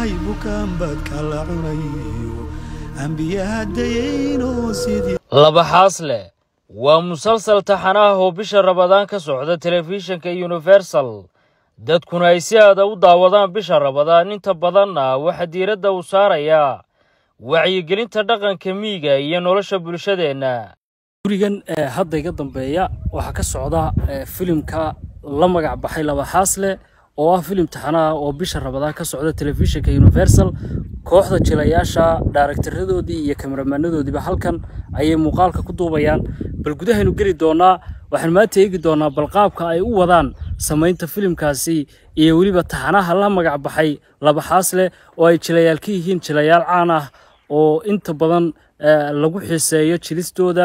tahay bukaanbaad kala cunayo ambiyaha dayaynoo sidii laba xaasle waa musalsal taxanaah oo bisha rabadaan ka socda telefishinka universal dadkuna ay si aada u daawadaan bisha rabadaan inta badanna waxaa diiradda uu saarayaa wacyigelinta dhaqanka miyiga iyo nolosha bulshadeenna gurigan hadda iga dambeeya waxaa ka socda filimka la magac baxay laba xaasle oo ah filim taxanaah oo bisha rabadaan ka socda telefishinka universal kooxda jilayaasha dhaaraktarradoodii iyo kameramaanadoodiiba halkan ayay muuqaalka ku duubayaan bal gudahaynu geli doonaa waxaan maanta eegi doonaa balqaabka ay u wadaan samaynta filimkaasi iyo weliba taxanaha la magac baxay laba xaasle oo ay jilayaal ka yihiin jilayaal caan ah oo inta badan lagu xiiseeyo jilistooda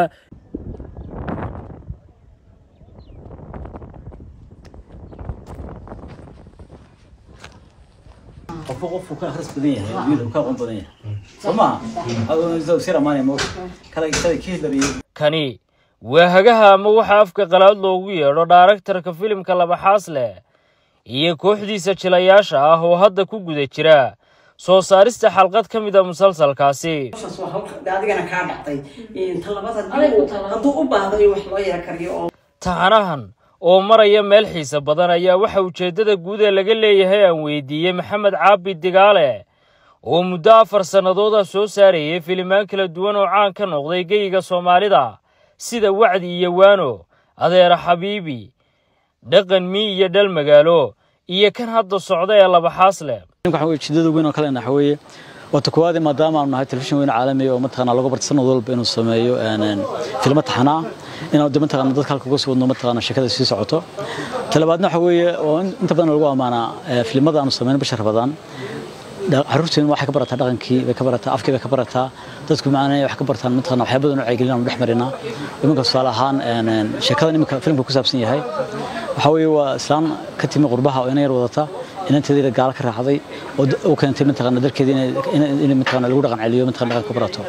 qofka qofku ka akhris badan yahay wiil ka aqoon badan yahay soo maaha adoo sir amaanaya mo kala kala hitler iyo kani waa hagaha ama waxa afka qalaad loogu yeedho dhaaraktarka filimka laba xaasle iyo kooxdiisa jilayaasha ah oo hadda ku guda jira soo saarista xalqad ka mid a musalsalkaasi adigana kaa dhacday talabada hadduu u baahdo in wax loo yara kariyo oo taxanahan oo maraya meel xiise badan ayaa waxa ujeeddada guud ee laga leeyahay aan weydiiyey maxamed caabi digaale oo muddo afar sannadooda soo saarayay filimaan kala duwan oo caan ka noqday geyiga soomaalida sida wacdi iyo waano adeera xabiibi dhaqan mii iyo dhal magaalo iyo kan hadda socda ee laba xaasle waxa weeye jidada weyn oo kale waxa weeye wata koowaad maadaama aanu nahay telefishin weyn caalami oo mataqaanaa lagu barta sanad walba inuu sameeyo filmo taxanaa inaan de mataqaanaa dadka halka uga soo wadno mataqaanaa sheekada sii socoto talabaadna waxa weeye oo inta badan lagu ammaanaa filimada aanu sameyno bisha rabadaan caruurteenu waxay ka barataa dhaqankii bay ka barataa afkii bay ka barataa dadku macnaa wax ka bartaan mataqaanaa waxyaaba badan oo wacyigelin aanu dhex marinaa iminka tusaale ahaan sheekadan iminka filimka ku saabsan yahay waxa weeye waa islaan ka timi qurbaha oo ina yar wadata inanteedii gaala ka raacday oo u keentay mataqaana dalkeedii in mataqaana lagu dhaqan celiyo mataqaana dhaqan ku barato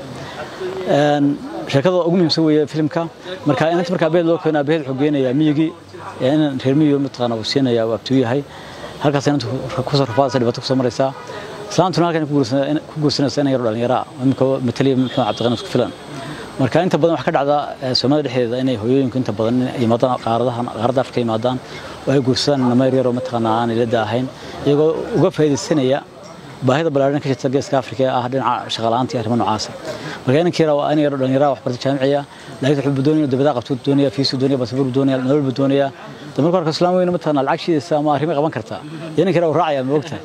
sheekada ugu muhiimsan weeye filimka marka inanta markaa beed loo keeno abeed wuxuu geenayaa miyigii inan reer miyigo mataqaana uu siinaya waa abtuu yahay halkaas inanta kusoo rafaadaysa dhibaato kusoo maraysaa islaantuna halkan ku guursanaysa inan yaro dhallinyara iminka mataliya maxamed cabdiqani isku filan marka inta badan wax ka dhacda soomaalida dhexdeeda inay hooyooyinku inta badan yimaadaan qaaradahan qaaradda afrika yimaadaan oo ay guursadaan namayr yaroo mataqaanaa aan ilada ahayn iyagoo uga faa'iidaysanaya baahida ballaaran ka jirta geeska afrika ee ah dhinaca shaqalaanta iyo arrimo noocaasa marka inankii yara waa aniga dhallinyara waxbarta jaamiciya laakiin wuxuu doonaya dabadaa qabtuu doonaya fiisuu doonaya basabuur doonaya nolol buu doonaya de marka horka islaam weyne mataqaanaa lacag shiidaysa ama arrimo qaban kartaa iyo inankii yara uu raacaya ma ogtahay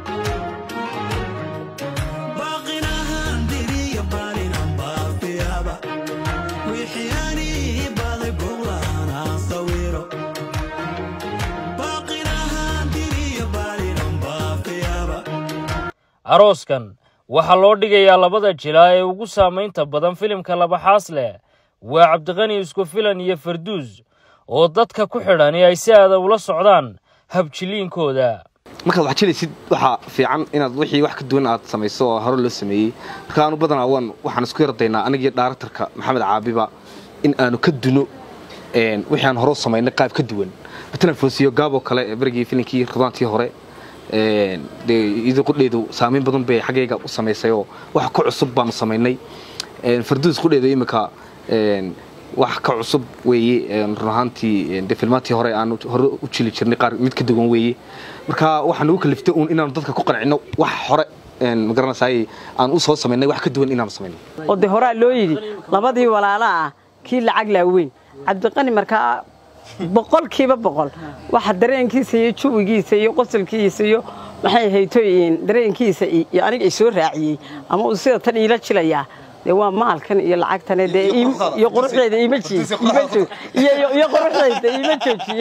arooskan waxaa loo dhigayaa labada jilaa ee ugu saamaynta badan filimka laba xaasle waa cabdiqani isku filan iyo farduus oo dadka ku xidhani ay si aada ula socdaan habjiliinkooda markaad wax jilaysid waxaa fiican inaad wixii wax ka duwan aad samayso oo hore loo sameeyey marka aanu badanaa waan waxaan isku yardaynaa anigii dhaaraktarka maxamed caabiba in aanu ka duno wixii aan hore u samaynay qaab ka duwan matalan foosiyo gaaboo kale ee berigii filinkii radaantii hore iyadoo qudheedu saamayn badan bay xaggayga u samaysay oo wax ka cusub baanu samaynay farduus qudheedu iminka wax ka cusub weeye run ahaantii de filmaantii hore aanu hore u jili jirnay qaar mid ka duwan weeye marka waxaa nagu kaliftay uun inaanu dadka ku qancino wax hore magaranaysaay aan u soo samaynay wax ka duwan inaanu samaynay oo de horaa loo yidhi labadii walaala ah kii lacag laaweyn cabdiqani markaa boqolkiiba boqol waxa dareenkiisa iyo juwigiisa iyo qosolkiisa iyo maxay haytoyin dareenkiisa iyo aniga ay soo raaciyey ama uu sida tan iila jilayaa dee waa maalkan iyo lacagtan dee iyo quruxdeeda iima iyo quruxdeeda iima joojiye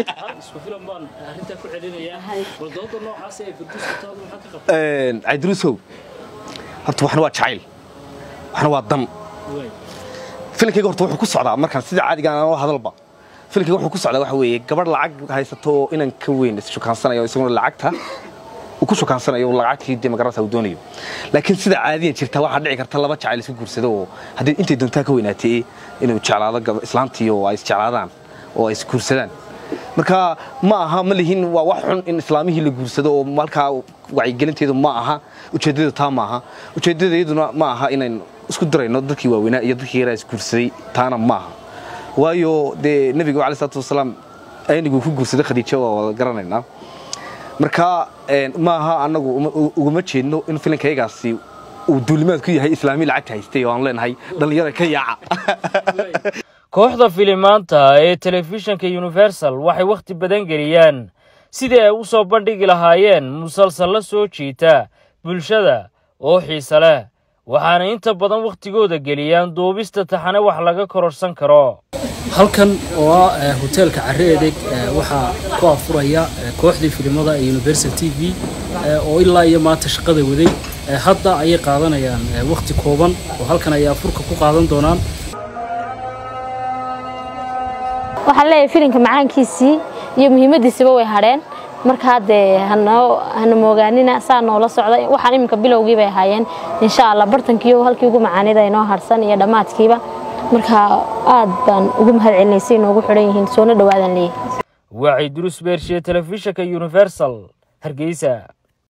cabdiruusow horta waxna waa jacayl waxna waa dan filankayga horta wuxuu ku socdaa markaan sida caadiga aan oo hadalba filankayga wuxuu ku socdaa waxa weeye gabadh lacag haysato oo inan ka weyn isshukaansanayo isaguna lacagta uu ku shukaansanayo lacagtii dee magaranaysa uu doonayo laakiin sida caadiyan jirta waxaa dhici karta laba jacayl isku guursado oo haddii intay doontaa ka weynaatee inuu jeclaado islaantii oo ay isjeclaadaan oo ay isguursadaan marka ma aha ma lihin waa wax xun in islaamihii la guursado oo halkaa wacyigelinteedu ma aha ujeeddada taa ma aha ujeeddadayaduna ma aha inayn isku darayno dadkii waaweynaa iyo dadkii yaraa isguursaday taana ma aha waayo dee nebiga calayi salaatu wasalaam ayniguu ku guursaday khadiijo waa wada garanaynaa marka ma aha annagu uguma jeedno in filankayagaasi uu duulimaad ku yahay islaami lacagta haystay oo aan leenahay dhallinyara ka yaaca kooxda filimaanta ee telefishinka universal waxay wakhti badan geliyaan sidii ay u soo bandhigi lahaayeen musalsal la soo jiita bulshada oo xiise leh waxaana inta badan wakhtigooda geliyaan duubista taxane wax laga kororsan karo halkan oo ah hoteelka carre edeg waxaa ku afuraya kooxdii filimada ee universal t v oo ilaa iyo maanta shaqada waday hadda ayay qaadanayaan wakhti kooban oo halkan ayay afurka ku qaadan doonaan waxaan leeyahay filimka macaankiisii iyo muhiimadiisiba way hadheen marka haddee hana moogaanina saa noola socda waxaan iminka bilowgii bay ahaayeen insha allah bartankiiyo halkii ugu macaanida inoo harsan iyo dhammaadkiiba marka aad baan ugu mahad celinay si inoogu xidhan yihiin soona dhawaadan leeyahay wacyi durus beershiye telefishinka universal hargeysa